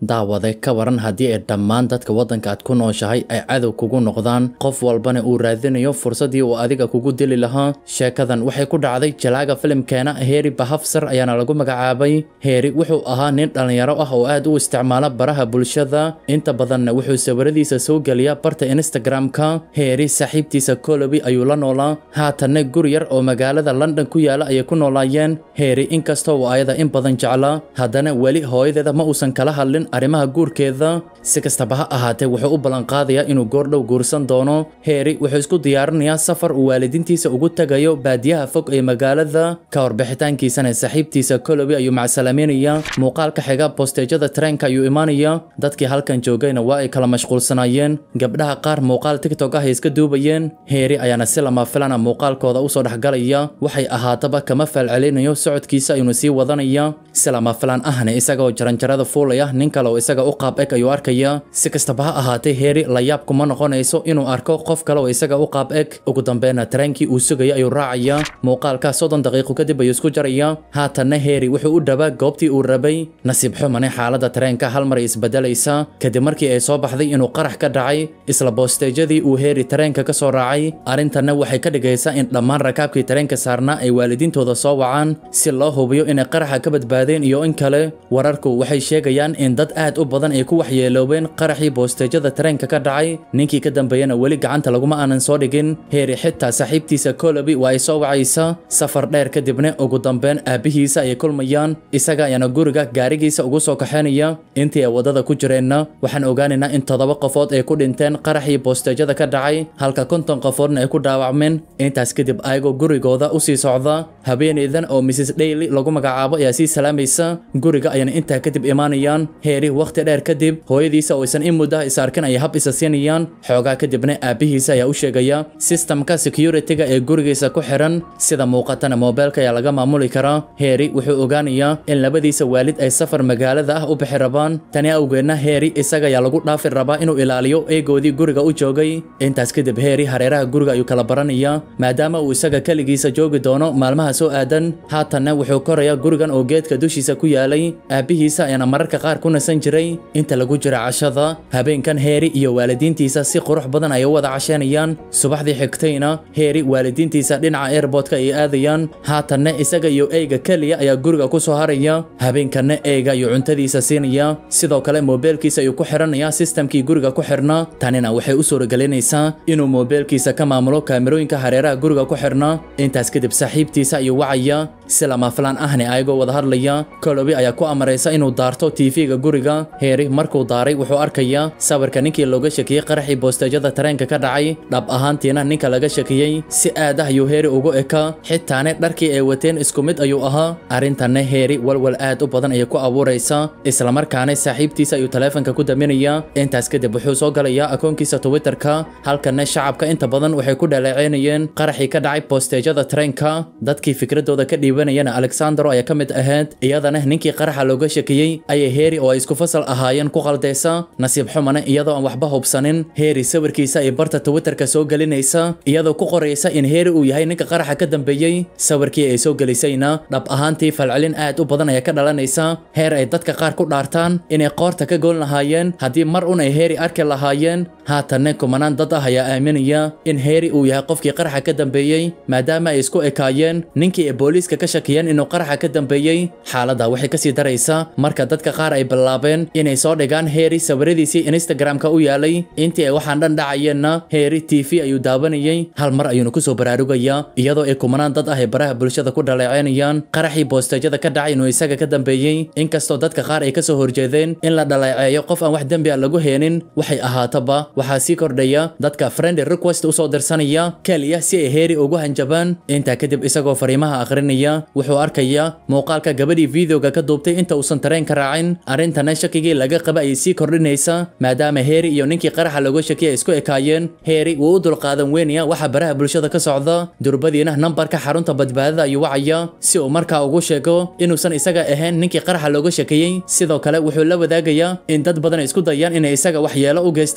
daawade ka waran haddii ay dhammaan dadka waddanka aad ku nooshahay ay cadow kugu noqdaan qof walbana uu raadinayo fursaddii uu adiga kugu dili lahaa sheekadan waxay ku dhacday jalaaga filimkeena heeri bahafsar ayaana lagu magacaabay heeri wuxuu ahaa nin dhallinyaro ah oo aad u isticmaala baraha bulshada inta badanna wuxuu sawiradiisa soo geliyaa barta instagram-ka heeri saaxiibtiisa colobi ayuu la noolaa haatanna guri yar oo magaalada london ku yaala ayay ku noolaayeen heeri inkastoo uu ayada in badan jeclaa haddana weli hooyadeeda ma uusan kala hadlin arrimaha guurkeeda si kastaba ha ahaatee wuxuu u ballanqaadayaa inuu goordhow guursan doono heeri wuxuu isku diyaarinayaa safar uu waalidiintiisa ugu tagayo baadiyaha fog ee magaalada ka horbixitaankiisana saaxiibtiisa colobi ayuu macsalaameynaya muuqaalka xiga bosteejada tareenka ayuu imaanaya dadkii halkan joogayna waa ay kala mashquulsanaayeen gabdhaha qaar muuqaal tiktok ah ay iska duubayeen heeri ayaana si lama filana muuqaalkooda usoo dhexgalaya waxay ahaataba kama faalcelinayo socodkiisa ayuuna sii wadanaya si lama filan ahna isagaoo jaranjarada fuulaya nin kale oo isaga u qaab eg ayuu arkaya si kastaba ha ahaatee heeri layaab kuma noqonayso inuu arko qof kale oo isaga u qaab eg ugu dambeynna tareenkii uu sugaya ayuu raacaya muuqaalka soddon daqiiqo kadib ayuu isku jaraya haatanna heeri wuxuu u dhawaa goobtii uu rabay nasiib xumane xaaladda tareenka hal mar ay isbedelaysa kadib markii ay soo baxday inuu qarax ka dhacay isla boosteejadii uu heeri tareenka ka soo raacay arrintanna waxay ka dhigaysaa in dhammaan rakaabkii tareenka saarnaa ay waalidiintooda soo wacaan si loo hubiyo inay qaraxa ka badbaadeen iyo in kale wararku waxay sheegayaan in dad aad u badan ay ku waxyeeloobeen qaraxii boosteejada tareenka ka dhacay ninkii ka dambeeyana weli gacanta laguma aanan soo dhigin heeri xitaa saaxiibtiisa colobi waa ay soo wacaysa safar dheer kadibna ugu dambeyn aabbihiisa ayay kulmayaan isaga ayaana guriga gaarigiisa ugu soo kaxaynaya intii ay waddada ku jireenna waxaan ogaanaynaa in toddoba qofood ay ku dhinteen qaraxii boosteejada ka dhacay halka konton qofoodna ay ku dhaawacmeen intaas kadib ayagoo gurigooda u sii socda habeenaydan oo mrs daily lagu magacaabo ayaa sii salaamaysa guriga ayana intaa kadib imaanayaan heeri wakhti dheer kadib hooyadiisa oo aysan in muddaha is arkin ayay hab isa siinayaan xoogaa kadibna aabbihiisa ayaa u sheegaya sistamka security-ga ee gurigiisa ku xiran sida muuqatana moobeelka ayaa laga maamuli karaa heeri wuxuu ogaanayaa in labadiisa waalid ay safar magaalada ah u bixi rabaan tani awgeedna heeri isaga ayaa lagu dhaafi rabaa inuu ilaaliyo eegoodii guriga u joogay intaas kadib heeri hareeraha guriga ayuu kala baranayaa maadaama uu isaga keligiisa joogi doono maalmaha soo aadan haatanna wuxuu korayaa gurigan oo geedka dushiisa ku yaalay aabbihiisa ayaana mararka qaar ku nasan jiray inta lagu jira cashada habeenkan heeri iyo waalidiintiisa si qurux badan ay u wada casheynayaan subaxdii xigtayna heeri waalidiintiisa dhinaca airboodka ay aadayaan haatanna isaga iyo eyga keliya ayaa guriga ku soo haraya habeenkanna eyga ayuu cuntadiisa siinaya sidoo kale moobeelkiisa ayuu ku xiranaya sistamkii guriga ku xirnaa tanina waxay u suuragelinaysaa inuu moobeelkiisa ka maamulo kaamirooyinka hareeraha guriga ku xirnaa intaas kadib saaxiibtiisa ayuu wacaya si lama filaan ahna ayagoo wada hadlaya colobi ayaa ku amaraysa inuu daarto tv-ga guriga heeri markuu daaray wuxuu arkayaa sawirka ninkii looga shakiyey qaraxii boosteejada tareenka ka dhacay dhab ahaantiina ninka laga shakiyey si aad ah ayuu heeri ugu ekaa xitaane dharkii ay wateen isku mid ayuu ahaa arrintanna heeri walwal aad u badan ayay ku abuuraysaa islamarkaana saaxiibtiisa ayuu taleefanka ku daminayaa intaas kadib wuxuu soo galayaa akoonkiisa twitterka halkanna shacabka inta badan waxay ku dhaleeceynayeen qaraxii ka dhacay boosteejada tareenka dadkii fikradooda ka dhiibanayana alexandro ayaa ka mid ahayd iyadana ninkii qaraxa looga shakiyey ayay heeri oo ay isku fasal ahaayeen ku qaldaysa nasiib xumana iyadoo aan waxba hubsanin heeri sawirkiisa ay barta twitterka soo gelinaysa iyadoo ku qoraysa in heeri uu yahay ninka qaraxa ka dambeeyey sawirkii ay soo gelisayna dhab ahaantii falcelin aad u badan ayaa ka dhalanaysa heer ay dadka qaar ku dhaartaan inay qoorta ka goon lahaayeen haddii mar un ay heeri arki lahaayeen haatanna kumanaan dad ah ayaa aaminaya in heeri uu yahay qofkii qaraxa ka dambeeyey maadaama ay isku ekaayeen ninkii ay booliiska ka shakiyeen inuu qaraxa ka dambeeyey xaaladda waxay kasii daraysaa marka dadka qaar ay bilaabeen inay soo dhigaan heeri sawiradiisii instagram-ka u yaalay intii ay waxaan dhan dhacayeenna heeri t v ayuu daawanayey hal mar ayuuna kusoo baraarugayaa iyadoo ay kumanaan dad ah ay baraha bulshada ku dhaleeceynayaan qaraxii boosteejada ka dhacay inuu isaga ka dambeeyey inkastoo dadka qaar ay kasoo horjeedeen in la dhaleeceeyo qof aan wax dembi a lagu heenin waxay ahaataba waxaa sii kordhaya dadka friend request usoo dirsanaya keliya si ay heeri ugu hanjabaan intaa kadib isagoo fariimaha akhrinaya wuxuu arkayaa muuqaalka gabadhii videoga ka duubtay inta uusan tareenka raacin arrintana shakigii laga qaba ayay sii kordhinaysa maadaama heeri iyo ninkii qaraxa looga shakiya ay isku ekaayeen heeri wuu u dulqaadan weynaya waxa baraha bulshada ka socda durbadiina nambarka xarunta badbaadada ayuu wacaya si uu markaa ugu sheego inuusan isaga ahayn ninkii qaraxa looga shakiyey sidoo kale wuxuu la wadaagayaa in dad badan ay isku dayaan inay isaga waxyeelo u geystaan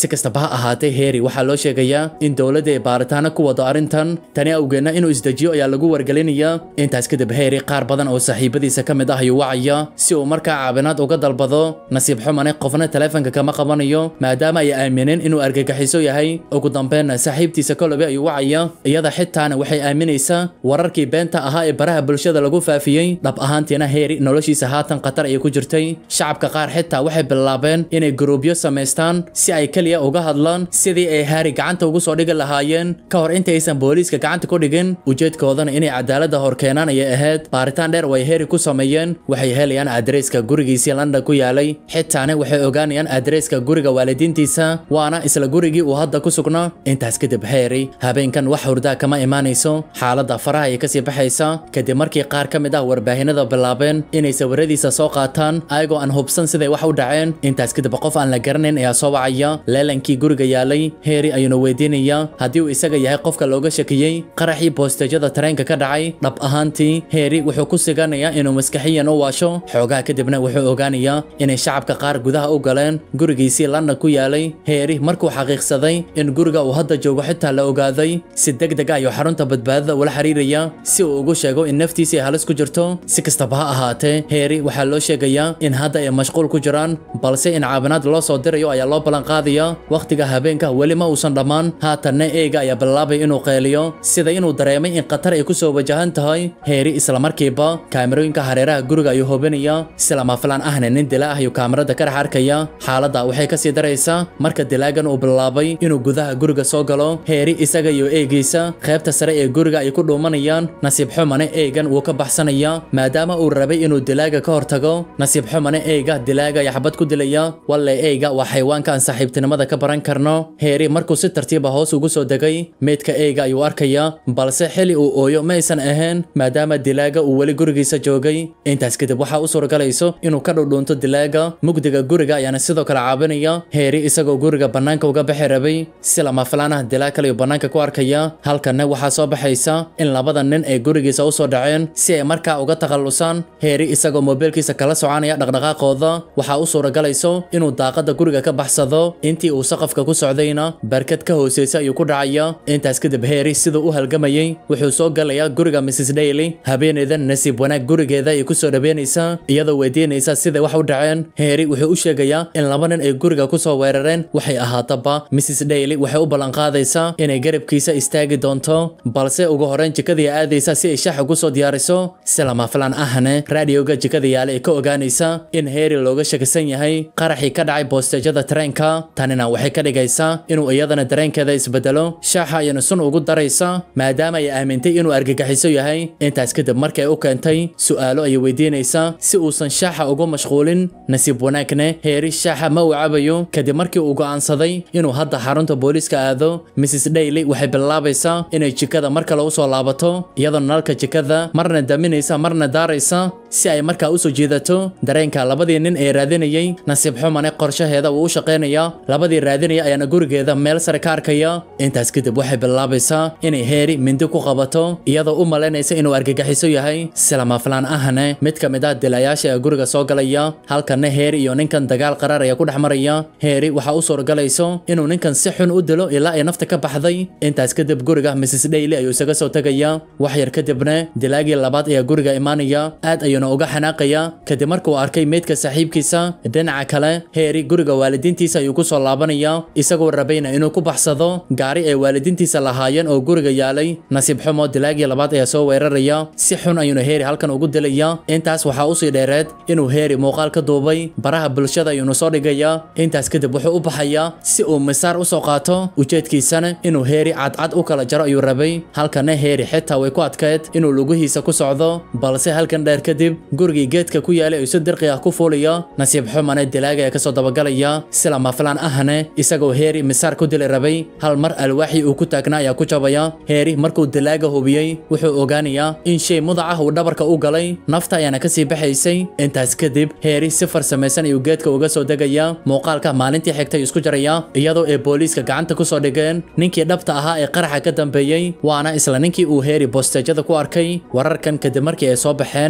si kastaba ha ahaatee heeri waxaa loo sheegayaa in dowladda ay baaritaano ku wado arrintan tani awgeedna inuu isdejiyo ayaa lagu wargelinayaa intaas kadib heeri qaar badan oo saaxiibadiisa ka mid ah ayuu wacaya si uu markaa caabinaad uga dalbado nasiib xumane qofna taleefanka kama qabanayo maadaama ay aamineen inuu argagixiso yahay ugu dambeynna saaxiibtiisa kolobe ayuu wacaya iyada xitaana waxay aaminaysaa wararkii beenta ahaa ee baraha bulshada lagu faafiyey dhab ahaantiina heeri noloshiisa haatan khatar ayay ku jirtay shacabka qaar xitaa waxay bilaabeen inay guruubyo samaystaan si ay keliya uga hadlaan sidii ay haari gacanta ugu soo dhigi lahaayeen ka hor intaysan booliiska gacanta ku dhigin ujeedkoodana inay cadaaladda hor keenaan ayay ahayd baaritaan dheer oo ay heeri ku sameeyeen waxay helayaan adreeska gurigiisii london ku yaalay xitaana waxay ogaanayaan adreeska guriga waalidiintiisa waana isla gurigii uu hadda ku sugnaa intaas kadib heeri habeenkan wax hurdaa kama imaanayso xaaladda faraha ay kasii baxaysa kadib markii qaar ka mid ah warbaahinada bilaabeen inay sawiradiisa soo qaataan ayagoo aan hubsan siday wax u dhaceen intaas kadib qof aan la garanayn ayaa soo wacaya leelankii guriga yaalay heeri ayuuna weydiinayaa haddii uu isaga yahay qofka looga shakiyey qaraxii boostejada tareenka ka dhacay dhab ahaantii heeri wuxuu ku siganayaa inuu maskaxiyan u waasho xoogaha kadibna wuxuu ogaanayaa inay shacabka qaar gudaha u galeen gurigiisii london ku yaalay heeri markuu xaqiiqsaday in guriga uu hadda joogo xitaa la ogaaday si deg deg ah ayuu xarunta badbaadada ula xiriiraya si uu ugu sheego in naftiisii halis ku jirto si kastaba ha ahaatee heeri waxaa loo sheegayaa in hadda ay mashquul ku jiraan balse in caabinaad loo soo dirayo ayaa loo ballanqaadaya wakhtiga habeenka weli ma uusan dhammaan haatanna eega ayaa bilaabay inuu qeeliyo sida inuu dareemay in khatar ay ku soo wajahan tahay heeri islamarkiiba kaamirooyinka hareeraha guriga ayuu hubinaya si lama filaan ahna nin dila ah ayuu kaamirada ka dhex arkaya xaaladda waxay kasii daraysaa marka dilaagan uu bilaabay inuu gudaha guriga soo galo heeri isaga iyo eegiisa qaybta sare ee guriga ay ku dhuumanayaan nasiib xumane eegan wuu ka baxsanaya maadaama uu rabay inuu dilaaga ka hortago nasiib xumane eega dilaaga ayaa xabad ku dilaya walle eega waa xayawaanka aan saaxiibtinimada ka baran karno heeri markuu si tartiiba hoos ugu soo degay meydka eega ayuu arkaya balse xili uu ooyo ma aysan ahayn maadaama dilaaga uu weli gurigiisa joogay intaas kadib waxaa u suuragalayso inuu ka dhudhuunto dilaaga mugdiga guriga ayaana sidoo kale caabinaya heeri isagoo guriga bannaanka uga bixi rabay si lama filaan ah dilaag kale ayuu bannaanka ku arkaya halkanna waxaa soo baxaysa in labada nin ay gurigiisa u soo dhaceen si ay markaa uga takhallusaan heeri isagoo moobeelkiisa kala soconaya dhaqdhaqaaqooda waxaa u suuragalayso inuu daaqada guriga ka baxsado intii uu saqafka ku socdayna barkad ka hooseysa ayuu ku dhacaya intaas kadib heeri siduu u halgamayey wuxuu soo galayaa guriga mrs daily habeenaydan nasiib wanaag gurigeeda ay ku soo dhabeynaysaa iyadoo weydiinaysa siday wax u dhaceen heeri wuxuu u sheegayaa in laba nin ay guriga ku soo weerareen waxay ahaataba mrs daily waxay u ballanqaadaysaa inay garabkiisa istaagi doonto balse ugu horreyn jikadii aadaysa si ay shax ugu soo diyaariso si lama filaan ahne raadioga jikada yaale ay ka ogaanaysa in heeri looga shakisan yahay qaraxii ka dhacay boostejada tareenka tanina waxay ka dhigaysaa inuu iyadana dareenkeeda isbedelo shaaxa ayana sun ugu daraysa maadaama ay aamintay inuu argagixiso yahay intaas kadib markay u keentay su'aalo ayay weydiinaysaa si uusan shaaxa ugu mashquulin nasiib wanaagne heeri shaaxa ma uu cabayo kadib markii uu go'aansaday inuu hadda xarunta booliiska aado mrs daily waxay bilaabaysaa inay jikada mar kale u soo laabato iyadoo nalalka jikada marna daminaysa marna daaraysa si ay markaa u soo jiidato dareenka labadii nin ee raadinayay nasiib xumane qorshaheeda uu u shaqaynaya labadii raadinaya ayaana gurigeeda meel sare ka arkaya intaas kadib waxay bilaabaysaa inay heeri mindi ku qabato iyadoo u malaynaysa inuu argagixiso yahay si lama filaan ahne mid ka mid ah dilayaasha ee guriga soo galaya halkanna heeri iyo ninkan dagaal qaraar ayaa ku dhex maraya heeri waxaa u suuragalayso inuu ninkan si xun u dilo ilaa ay nafta ka baxday intaas kadib guriga mrs daily ayuu isaga soo tegaya wax yar kadibna dilaagii labaad ayaa guriga imaanaya aad ayuuna uga xanaaqaya kadib markuu arkay meydka saaxiibkiisa dhinaca kale heeri guriga waalidiintiisa ayuu ku soo laabanaya isagoo rabayna inuu ku baxsado gaari ay waalidiintiisa lahaayeen oo guriga yaalay nasiib xumo dilaagii labaad ayaa soo weeraraya si xun ayuuna heeri halkan ugu dilaya intaas waxaa usii dheereed inuu heeri muuqaal ka duubay baraha bulshada ayuuna soo dhigaya intaas kadib wuxuu u baxayaa si uu misaar u soo qaato ujeedkiisana inuu heeri cadcad u kala jaro ayuu rabay halkanna heeri xitaa way ku adkeed inuu lugihiisa ku socdo balse halkan dheer kadib gurigii geedka ku yaalay ayuu si dirqi ah ku fuulaya nasiib xumane dilaaga ayaa kasoo dabagalaya si lama filaan ahne isagoo heeri misaar ku dili rabay hal mar alwaaxii uu ku taagnaa ayaa ku jabaya heeri markuu dilaaga hubiyey wuxuu ogaanayaa in shay mudac ah uu dhabarka u galay nafta ayaana kasii baxaysay intaas kadib heeri si farsamaysan ayuu geedka uga soo degaya muuqaalka maalintii xigtay isku jaraya iyadoo ay booliiska gacanta ku soo dhigeen ninkii dhabta ahaa ee qaraxa ka dambeeyey waana isla ninkii uu heeri bosteejada ku arkay wararkan kadib markii ay soo baxeen shacabkii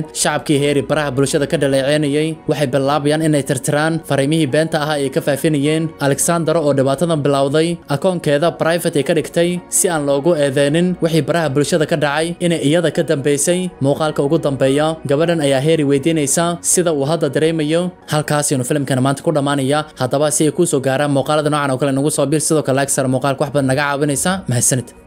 dadkii heeri baraha bulshada ka dhaleeceynayay waxay bilaabayaan inay tirtiraan fariimihii beenta ahaa ay ka faafinayeen alexandero oo dhibaatadan bilowday akoonkeeda private ay ka dhigtay si aan loogu eedeynin wixii baraha bulshada ka dhacay inay iyada ka dambaysay muuqaalka ugu dambeeya gabadhan ayaa heeri weydiinaysa sida uu hadda dareemayo halkaasinu filimkana maanta ku dhammaanaya haddaba si ay kuu soo gaaraan muuqaalada noocan oo kale nagu soo bir sidoo kale like sar muuqaalka wax badan naga caawinaysa mahadsanid